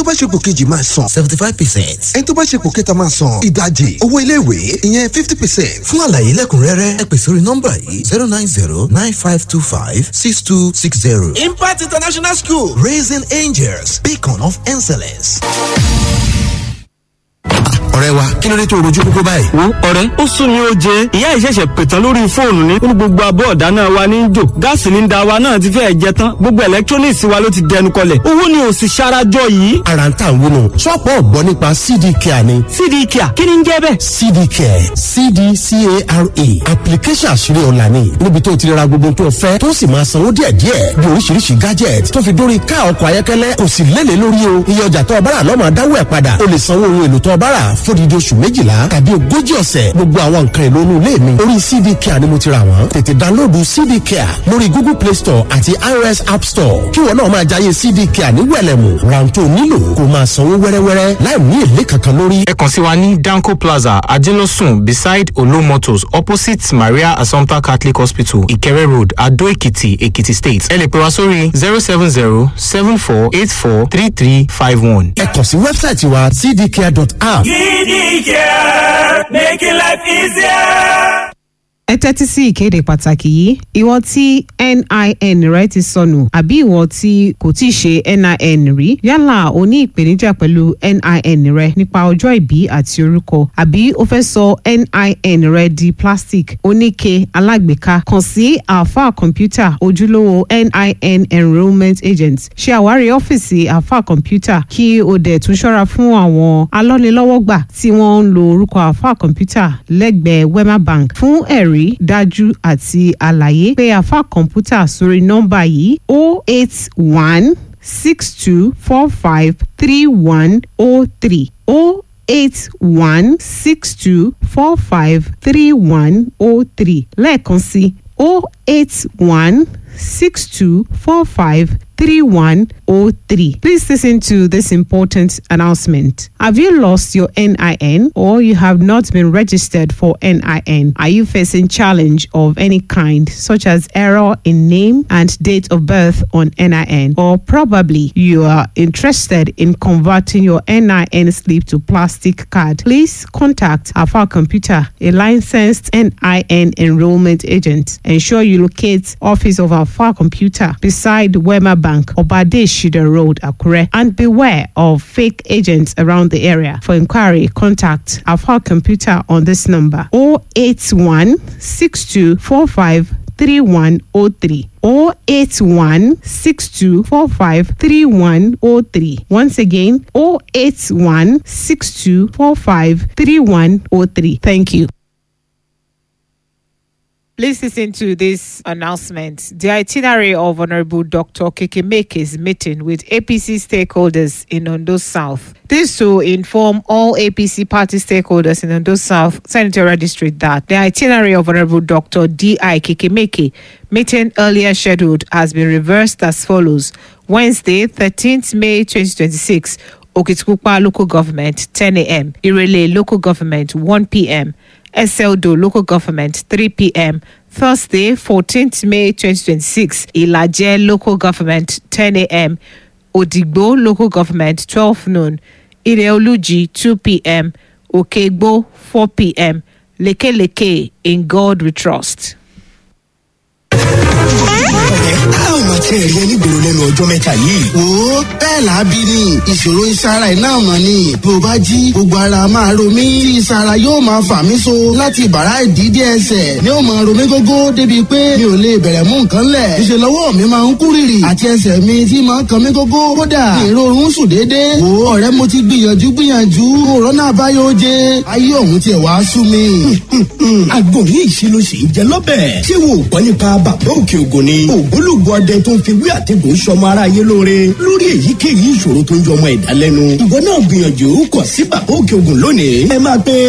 bá ṣe pò kejì máa san seventy five percent ẹni tó bá ṣe pò kẹta máa san ìdajì owó iléèwé ìyẹn fifty percent fún àlàyé lẹ́kùnrẹ́rẹ́ ẹ pè sórí nọ́mbà yìí zero nine zero nine five two five six two six zero. impact international school raising angels beacon of excellence. ọ̀rẹ́ wa kí ló dé tó rojú kókó báyìí. wo ọ̀rẹ́ ó sún mi ó jẹ ìyá ìṣẹ̀ṣẹ̀ pètàn lórí fóònù ní ó ní gbogbo abọ́ ọ̀dáná wa ní jò gáàsì ní da wa náà ti fẹ́ẹ̀ jẹ tán gbogbo electronics wa ló ti dẹnu kọlẹ̀ owó ni ò sì ṣarajọ yìí. ara ń tà ń wúnu ṣọ́ọ̀pù ọ̀gbọ́n nípa cd care ni. cd care kí ni ń jẹ́ bẹ́ẹ̀. cd care cdcara application àṣírí ọ̀la ni níbi tó ti ra gbogbo tó fẹ́ tó sì máa sanwó díẹ̀díẹ̀ bí oríṣiríṣi gadget tó fi dórí ká ọkọ̀ ayọ́kẹ́lẹ́ kò sì lélẹ̀ lórí o iye ọjà tó ọbára lọ́mọ adáwọ̀ ẹ̀ padà o lè sanwó ohun èlò tó ọbára fódìdí oṣù méjìlá tàbí ogójì ọ̀sẹ̀ gbogbo àwọn nǹkan èlò inú ilé mi orí cd care ni mo ti rà wọ́n tètè dánlóòdù cd care lórí google play store àti ios app store kí wọn náà máa jayé cd care ní wẹ̀lẹ̀mù ráńtó nílò kó máa sanwó wẹ́rẹ́wẹ́rẹ́ láì ní èlé kankan lórí. ẹ kàn sí wa ní danco plaza ajelosun beside olo motors opposite maria assumpta catholic hospital ìkẹrẹ road adó èkìtì èkìtì state ẹ lè pè wá sórí zero seven zero seven four eight four three three five one. ẹ kàn sí wẹ́bsáìtì wa cdcare.app. Care, making life easier. ẹ tẹ́tí sí ìkéde pàtàkì yìí ìwọ tí nin rẹ ti sọnù àbí ìwọ tí kò tí ì ṣe nin rí yálà o ní ìpèníjà pẹ̀lú nin rẹ nípa ọjọ́ ìbí àti orúkọ àbí o fẹ́ sọ nin rẹ di plastic oníke alágbèéká kàn sí alfa kọ̀ǹpútà ojúlówó nin enrolment agent ṣe àwárí ọ́fíìsì alfa kọ̀ǹpútà kí o dẹ̀ tún ṣọ́ra fún àwọn alọ́nilọ́wọ́gbà tí wọ́n ń lo orúkọ alfa kọ̀ǹpútà lẹ́gbẹ̀ẹ́ wema bank fún ẹ̀rí ẹ̀rí dájú àti àlàyé pé àfa kọ̀ǹpútà sórí nọ́mbà yìí o eight one six two four five three one o three o eight one six two four five three one o three lẹ́ẹ̀kan sí o eight one six two four five 3103. Please listen to this important announcement. Have you lost your NIN or you have not been registered for NIN? Are you facing challenge of any kind such as error in name and date of birth on NIN or probably you are interested in converting your NIN slip to plastic card? Please contact Alpha Computer, a licensed NIN enrollment agent. Ensure you locate office of Alpha Computer beside Wema Bank Bank, Obade Shida Road, Akure, and beware of fake agents around the area. For inquiry, contact Alpha Computer on this number 081 6245 3103 081 6245 3103. Once again, 081 6245 3103. Thank you. Please listen to this announcement. The itinerary of Honorable Dr. Kekemeke's meeting with APC stakeholders in Ondo South. This to inform all APC party stakeholders in Ondo South Senatorial District that the itinerary of Honorable Dr. D.I. Kekemeke meeting earlier scheduled has been reversed as follows. Wednesday, 13th May 2026, Okitkupa Local Government, 10 a.m. Irele Local Government, 1 p.m. SLDO Local Government 3 p.m. Thursday, 14th May 2026, Ilaje Local Government 10 a.m. Odigbo Local Government 12 noon, Ileoluji 2 p.m. Okegbo 4 p.m. Leke Leke in God we trust. àwọn ọmọ tí ẹ rí ẹni gbòòrò lẹnu ọjọ mẹta yìí. wo bẹ́ẹ̀ làábí ni ìṣòro ìsara iná mọ̀ ni bí o bá jí gbogbo ara máa ro mí tí ìsara yóò máa fà mí so láti bàrá ìdídí ẹsẹ̀ ni ó máa ro mí gógó débi pé mi ò lè bẹ̀rẹ̀ mú nǹkan lẹ̀ ìṣe lọ́wọ́ mi máa ń kú rìrì àti ẹsẹ̀ mi tí máa ń kan mí gógó kódà èrò oorun sùn déédéé wo ọ̀rẹ́ mo ti gbìyànjú gbìyànjú òrọ́nà àbáyọ oje ayé òun tiẹ̀ wá sú mi. àgbo ní ìṣirò sì ń jẹ lọ́bẹ̀ ṣé wo ò gbọ́ nípa bàbá òkè ògùn ni ògbólógbò ọdẹ tó ń fi wí àtẹ̀gùn sọmọ aráyé lóore lórí èyíkéyìí ìṣòro tó ń jọ ọmọ ẹ̀dá lẹ́nu. ìwọ náà gbìyànjú kọ sí bàbá òkè ògùn lónìí. ẹ máa pe